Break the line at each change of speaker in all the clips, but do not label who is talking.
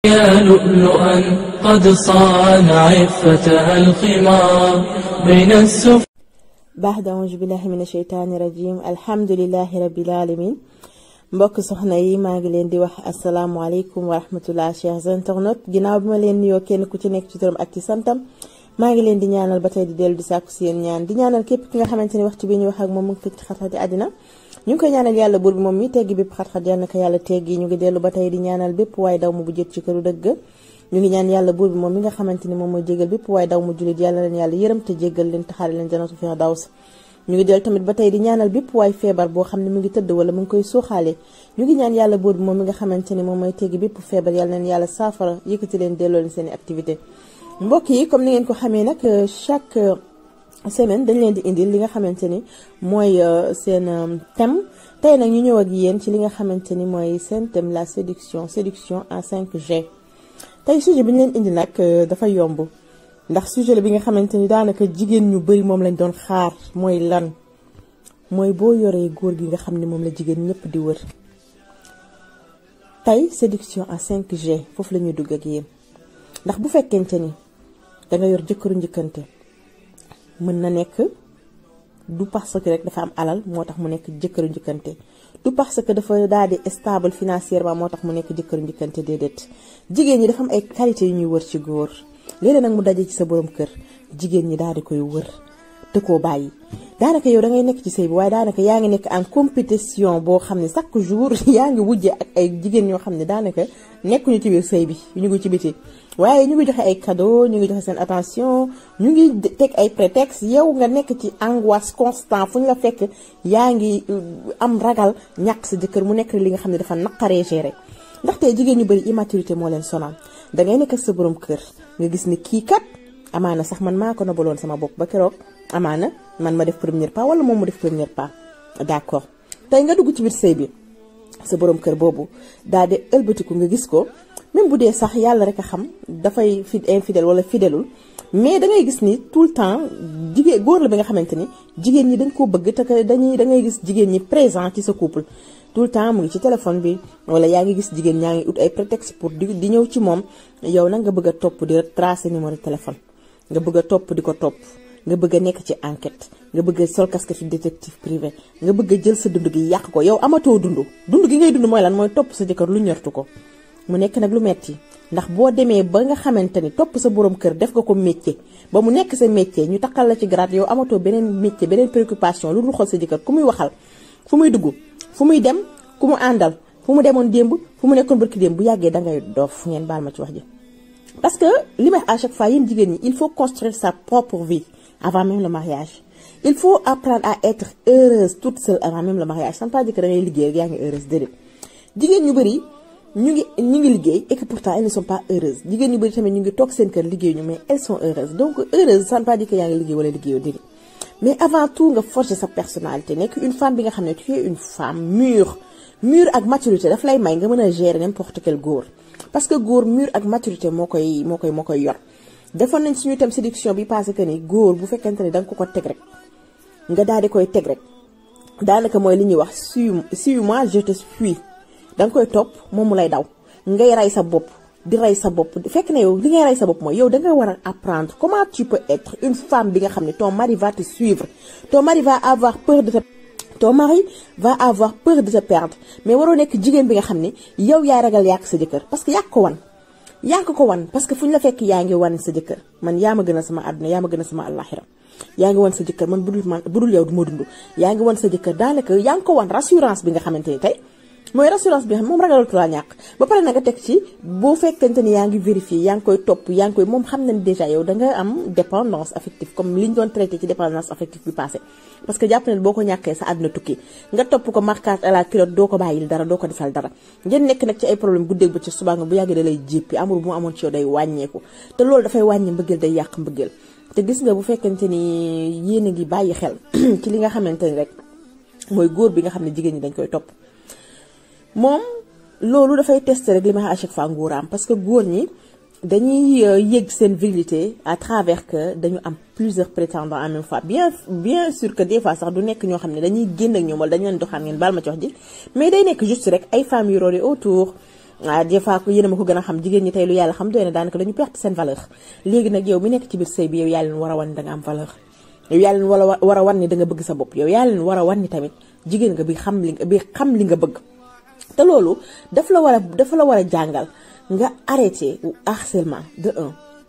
يا لؤلؤا قد صان عفتها الخمار بين السفن
baax auzu billahi mina sheytaani rajim alhamdulilahi rabbil alamin mbokk soxna yi maa ngi leen di wax asalaamualeykum wa rahmatullah chers internautes ginnaaw bi ma leen nuyoo kenn ku ci nekk ci turam ak ci santam maa ngi leen di ñaanal ba tey di dellu di sàkku seen ñaan di ñaanal képp ki nga xamante ni waxtu bi ñu wax ak moom mu ngi fekk ci xat-xati àddina ñu ngi koy ñaanal yàlla buur bi moom mi teggi bépp xat-xat yal na ko yàlla teggi ñu ngi dellu ba tey di ñaanal bépp waaye daw mu bu jët ci këru dëgg ñu ngi ñaan yàlla buur bi moom mi nga xamante ni moom mooy jégal bépp waaye daw mu jullit yàlla leen yàlla yërëm te jéggal leen taxaare leen janatu firdaws ñu ngi dellu tamit ba tey di ñaanal bépp waay feebar boo xam ne mu ngi tëdd wala mu ngi koy suuxaale ñu ngi ñaan yàlla buur bi moom mi nga xamante ni moom mooy teggi bépp feebar yàlla leen yàlla saafara yëkkati leen delloo leen seen i activité mbokk yi comme ni ngeen ko xamee nag chaque semaine dañ leen di indil li nga xamante ni mooy seen thème tey nag ñu ñëw ak yéen ci li nga xamante ni mooy seen thème la séduction séduction en 5G tey sujet bi ñu leen indi nag dafa yomb ndax sujet la bi nga xamante ni daanaka jigéen ñu bari moom lañ doon xaar mooy lan mooy boo yoree góor gi nga xam ne moom la jigéen ñëpp di wër tey séduction en 5G foofu la ñuy dugg ak yéen ndax bu fekkente ni danga yor jëkkëru njëkkante mën na nekk du parce que rek dafa am alal moo tax mu nekk jëkkëru njëkkante du parce que dafa daal di stable financièrement moo tax mu nekk jëkkëru njëkkante déedéet jigéen ñi dafa am ay qualité yu ñuy wër ci góor léeg-léeg nag mu daje ci sa borom kër jigéen ñi daal di koy wër te koo bàyyi daanaka yow da ngay nekk ci sëy bi waaye daanaka yaa ngi nekk en compétition boo xam ne chaque jour yaa ngi wujje ak ay jigéen ñoo xam ne daanaka nekkuñu ci biir sëy bi ñu ngi ci biti waaye ñu ngi joxe ay cadeau ñu ngi joxe seen attention ñu ngi teg ay prétexte yow nga nekk ci angoisse constant fu ñu la fekk yaa ngi am ragal ñàkk sa jëkkër mu nekk li nga xam ne dafa naqaree gérer ndaxte jigéen ñu bari immaturité moo leen sonal dangay nekk ak sa borom kër nga gis ni kii kat amaana sax man maa ko nobaloon sama bopp ba keroog amaana man ma def premier pas wala moom mu def premier pas d'accord tey nga dugg ci biir sëy bi sa borom kër boobu daal di ëlbatiku nga gis ko même bu dee sax yàlla rek a xam dafay fi infidèle wala fidèlul mais da ngay gis ni tout le temps jigéen góor la bi nga xamante ni jigéen ñi dañ koo bëgg te dañuy da ngay gis jigéen ñi présent ci sa couple tout le temps mu ngi ci téléphone bi wala yaa ngi gis jigéen ñaa ngi ut ay prétexte pour di di ñëw ci moom yow nag nga bëgg a topp di tracer numéro téléphone nga bëgg a topp di ko topp nga bëgg a nekk ci enquête nga bëgg a sol casquette détective privé nga bëgg a jël sa dund gi yàq ko yow amatoo dund dund gi ngay dund mooy lan mooy topp sa jëkkër lu ñortu ko mu nekk nag lu metti ndax boo demee ba nga xamante ni topp sa borom kër def nga ko métier ba mu nekk sa métier ñu takkal la ci grade yow amatoo beneen métier beneen préoccupation lu dul xool sa jëkkër ku muy waxal fu muy dugg fu muy dem ku mu àndal fu mu demoon démb fu mu nekkoon barki démb bu yàggee dangay doof ngeen baal ma ci wax ji parce que li may à chaque fois yéen jigéen ñi il faut construire sa propre vie avant même le mariage il faut apprendre à être heureuse toute seule avant même le mariage ça ne veut pas dire que da ngay liggéey rek yaa ngi heureuse déedéet jigéen ñu bëri ñu ngi ñu ngi liggéey et que pourtant elles ne sont pas heureuses jigéen ñu bëri tamit ñu ngi toog seen kër liggéey ñu mais elles sont heureuses donc heureuse ça ne veut pas dire que yaa ngi liggéey wala liggéeyoo déedéet mais avant tout nga forger sa personnalité nekk une femme bi nga xam ne tu es une femme mûre mûre ak maturité daf lay may nga mën a gérer n'importe quel góor parce que góor mûre ak maturité moo koy moo koy moo koy yor defoon nañ suñu tam séduction bi passé que ni góor bu fekkente ne da nga ko ko teg rek nga daal di koy teg rek daanaka mooy li ñuy wax suis suis-moi je te suis da nga koy topp moom mu lay daw ngay rey sa bopp di rey sa bopp fekk na yow li ngay rey sa bopp mooy yow da nga war a apprendre comment tu peux être une femme bi nga xam ne ton mari va te suivre ton mari va avoir peur de te ton mari va avoir peur de te perdre mais waroo nekk jigéen bi nga xam ne yow yaa ragal yàq sa jëkkër parce que yàq ko wan yaa ko ko wan parce que fu ñu la fekk yaa ngi wan sa jëkkër man yaa ma gën a sama àdduna yaa ma gën a sama àllaaxira yaa ngi wan sa jëkkër man budul man budul yow du ma dund yaa ngi wan sa jëkkër daanaka yaa ngi ko wan rassurance bi nga xamante ni tey mooy rassurance bi xam moom ragalatu laa ñàkk ba pare na nga teg ci boo fekkente ni yaa ngi vérifier yaa ngi koy topp yaa ngi koy moom xam na ni déjà yow da nga am dépendance affective comme li ñu doon traité ci dépendance affective bi passé parce que jàpp na boo ko ñàkkee sa àdduna tukki nga topp ko marquage à la culotte doo ko bàyyil dara doo ko defal dara ngeen nekk nag ci ay problème guddeeg ba ci subaa nga bu yàggee da lay jéppi amour bu mu amoon ci yow day wàññeeku te loolu dafay wàññi mbëggeel day yàq mbëggeel te gis nga bu fekkente ni yéen a ngi bàyyi xel ci li nga xamante ni rek mooy góor bi nga xam ne jigéen ñi dañ koy topp moom loolu dafay tester rek li ma à chaque fois nguuraam parce que góor ñi dañuy yëg seen virilité à travers que dañu am plusieurs prétendants en même fois bien bien sûr que des fois sax du nekk ñoo xam ne dañuy génn ak ñoom wala dañu leen doxaan ngeen baal ma ci wax ji mais day nekk juste rek ay femmes yu roole autour ah des fois ko yéen a ma ko gën a xam jigéen ñi tey lu yàlla xam doy na daanaka dañu perte seen valeur léegi nag yow mi nekk ci biir sëy bi yow yaa leen war a wan ni da nga am valeur yow yaa leen wala war a wan ni da nga bëgg sa bopp yow yaa leen war a wan ni tamit jigéen nga bi xam li bi xam li nga bëgg te loolu daf la war a dafa la war a jàngal nga arrêté harcèlement de un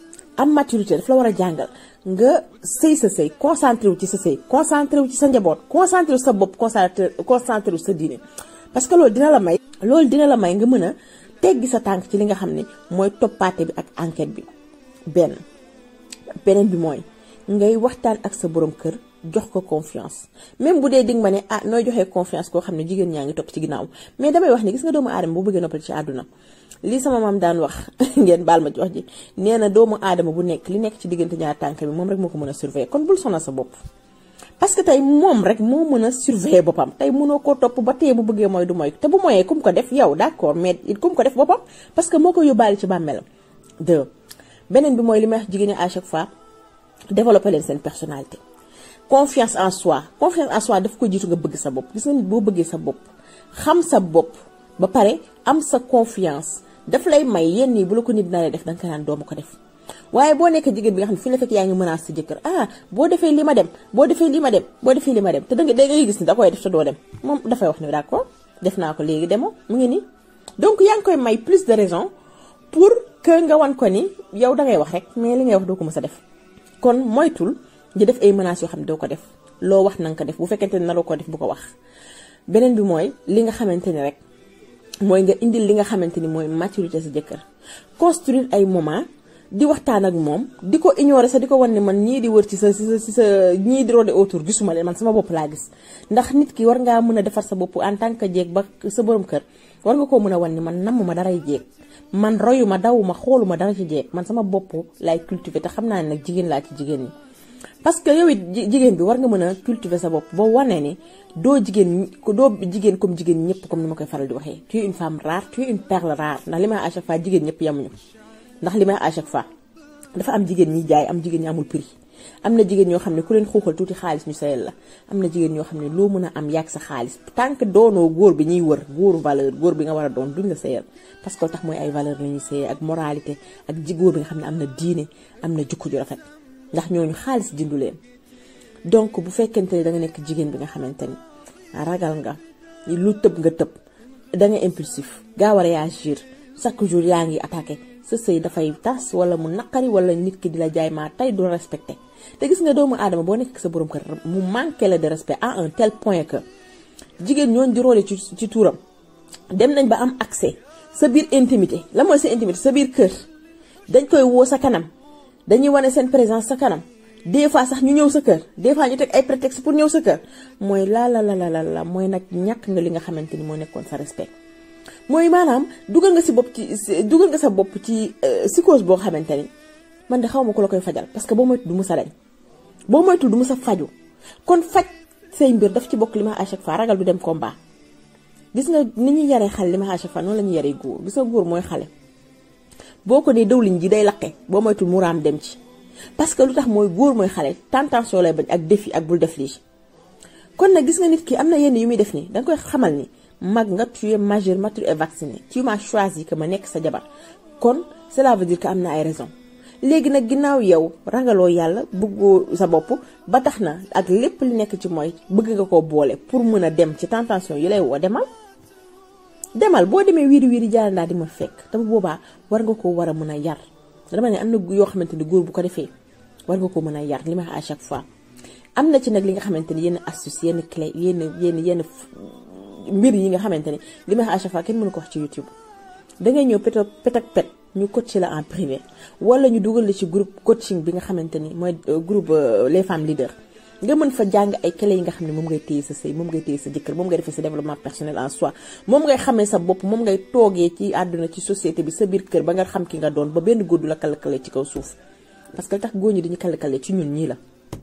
am maturité daf la war a jàngal nga sëy sa sëy concentré wu ci sa sëy concentré wu ci sa njaboot concentré wu sa bopp concentré concentré wu sa diine parce que loolu dina la may loolu dina la may nga mën a teggi sa tànk ci li nga xam ne mooy toppaate bi ak enquête bi benn beneen bi mooy ngay waxtaan ak sa borom kër jox ko confiance même bu dee dig ma ne ah nooy joxee confiance koo xam ne jigéen ñaa ngi topp ci ginnaaw mais damay wax ni gis nga doomu aadama bu bëggee noppal ci àdduna lii sama maam daan wax ngeen baal ma ci wax ji nee na doomu aadama bu nekk li nekk ci diggante ñaar tànk bi moom rek moo ko mën a surveiller kon bul sonal sa bopp parce que tey moom rek moo mën a surveiller boppam tey mënoo koo topp ba tey bu bëggee mooy du mooy te bu mooyee kum ko def yow d'accord mais it kum ko def boppam parce que moo ko yóbbaale ci bàmmeelam deux beneen bi mooy li may wax jigéen ñi à chaque fois développer leen seen personnalité confiance en soi confiance en soi daf ko jiitu nga bëgg sa bopp gis nga nit boo bëggee sa bopp xam sa bopp ba pare am sa confiance daf lay may yenn yi bu la ko nit naree def danga ko naan doomu ko def waaye boo nekk jigéen bi nga xam ne fu ñu la fekk yaa ngi menace sa jëkkër ah boo defee li ma dem boo defee li ma dem boo defee li ma dem te danga da ngay gis ni da koy def te doo dem moom dafay wax ni d'accord def naa ko léegi demoo mu ngi nii donc yaa ngi koy may plus de raison pour que nga wan ko ni yow dangay wax rek mais li ngay wax doo ko mës a def kon moytul di def ay menaces yoo xam ne doo ko def loo wax na nga ko def bu fekkente ne naroo ko def bu ko wax beneen bi mooy li nga xamante ni rek mooy nga indil li nga xamante ni mooy maturité sa jëkkër construire ay moment di waxtaan ak moom di ko ignorer sax di ko wan ne man ñii di wër ci sa ci sa ci sa ñii di rôder autour gisuma leen man sama bopp laa gis ndax nit ki war ngaa mën a defar sa bopp en tant que jeeg ba sa borom kër war nga koo mën a wan ni man namm ma daray jeeg man royu ma daw ma xoolu ma dara ci jeeg man sama bopp lay cultiver te xam naa ne nag jigéen laa ci jigéen ñi parce que yow it jigéen bi war nga mën a cultiver sa bopp boo wanee ni doo jigéen doo jigéen comme jigéen ñëpp comme ni ma koy faral di waxee tu es une femme rare tu es une perle rare ndax li may à chaque fois jigéen ñëpp yamuñu ndax li may à chaque fois dafa am jigéen ñi jaay am jigéen ñi amul prix am na jigéen ñoo xam ne ku leen xuuxal tuuti xaalis ñu sayal la am na jigéen ñoo xam ne loo mën a am yàgg sa xaalis tant que doonoo góor bi ñuy wër góoru valeur góor bi nga war a doon duñ la sayal parce que tax mooy ay valeur la ñuy sayee ak moralité ak ji góor bi nga xam ne am na diine am na jukko ju rafet ndax ñooñu xaalis jëndu leen donc bu fekkente ne da nga nekk jigéen bi nga xamante ni ragal nga lu tëb nga tëb da nga impulsif gaaw a réagir chaque jour yaa ngi attaqué sa sëy dafay tas wala mu naqari wala nit ki di la jaay maa tey du respecté te gis nga doomu aadama boo nekk sa borom kër mu manqué la de respect à un tel point que jigéen ñooñu di roole ci ci tuuram dem nañ ba am accès sa biir intimité la mooy sa intimité sa biir kër dañ koy woo sa kanam dañuy wane seen présence sa kanam des fois sax ñu ñëw sa kër des fois ñu teg ay prétexte pour ñëw sa kër mooy la la la la la mooy nag ñàkk nga li nga xamante ni moo nekkoon sa respect. mooy maanaam dugal nga si bopp ci dugal nga sa bopp ci psychose boo xamante ni man de xaw ma ko la koy fajal parce que boo moytu du mu sa dañ boo moytul du mu sa faju kon faj say mbir daf ci bokk li ma à chaque fois ragal du dem combat gis nga ni ñuy yaree xale li ma à chaque fois noonu la ñuy yaree góor gis nga góor mooy xale boo ko nee dawliñ ji day laqe boo moytul mu raam dem ci parce que lu tax mooy góor mooy xale tentation lay bañ ak défi ak bul def lii kon nag gis nga nit ki am na yenn yu muy def nii danga koy xamal ni mag nga tu es majeur mature et vacciné tu m'as choisi que ma nekk sa jabar kon cela veut dire que am na ay raison léegi nag ginnaaw yow ragaloo yàlla bëggoo sa bopp ba tax na ak lépp li nekk ci mooy bëgg nga koo boole pour mën a dem ci tentation yi lay woo demal demal boo demee wiiri wiiri jaara ndaa di ma fekk te bu boobaa war nga ko war a mën a yar dama ne am na yoo xamante ni góor bu ko defee war nga ko mën a yar li ma à chaque fois am na ci nag li nga xamante ni yenn astuce yenn clé yenn yenn yenn mbir yi nga xamante ni li ma à chaque fois kenn mënu ko wax ci YouTube dangay ñëw pet pet ak pet ñu coacher la en privé wala ñu dugal la ci groupe coaching bi nga xamante ni mooy groupe les femmes leaders nga mën fa jàng ay clé yi nga xam ne moom ngay téye sa sëy moom ngay téye sa jëkkër moom ngay defee sa développement personnel en soi moom ngay xamee sa bopp moom ngay toogee ci àdduna ci société bi sa biir kër ba nga xam ki nga doon ba benn góor du la kàllkale ci kaw suuf parce que tax góor ñi dañu kàllkale ci ñun ñii la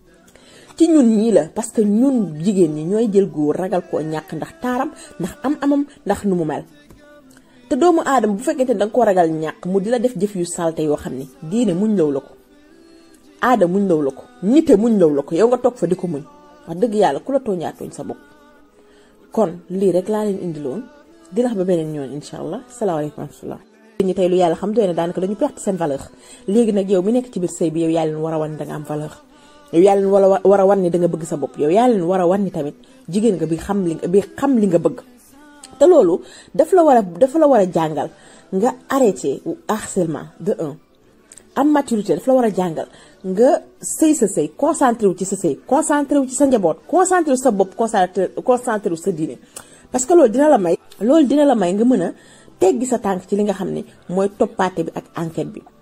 ci ñun ñii la parce que ñun jigéen ñi ñooy jël góor ragal koo ñàkk ndax taaram ndax am amam ndax nu mu mel te doomu aadama bu fekkente ne danga ko ragal ñàkk mu di la def jëf yu salte yoo xam ne diine muñ law la ko aada muñ law la ko nite muñ law la ko yow nga toog fa di ko muñ wax dëgg yàlla ku la tooñaa tooñ sa bopp kon lii rek laa leen indiloon di la wax ba beneen ñoon incha allah salaamaaleykum wa rahmatullah ñi tey lu yàlla xam doy na daanaka dañu perte seen valeur léegi nag yow mi nekk ci biir sëy bi yow yaa leen war a wan ni da nga am valeur yow yaa leen war a war a wan ni da nga bëgg sa bopp yow yaa leen war a wan ni tamit jigéen nga bi xam li bi xam li nga bëgg te loolu daf la war a dafa la war a jàngal nga arrêté harcèlement de un am maturité daf la war a jàngal nga sëy sa sëy concentré wu ci sa sëy concentré wu ci sa njaboot concentré wu sa bopp concentré concentré wu sa diine parce que loolu dina la may loolu dina la may nga mën a teggi sa tànk ci li nga xam ne mooy toppaate bi ak enquête bi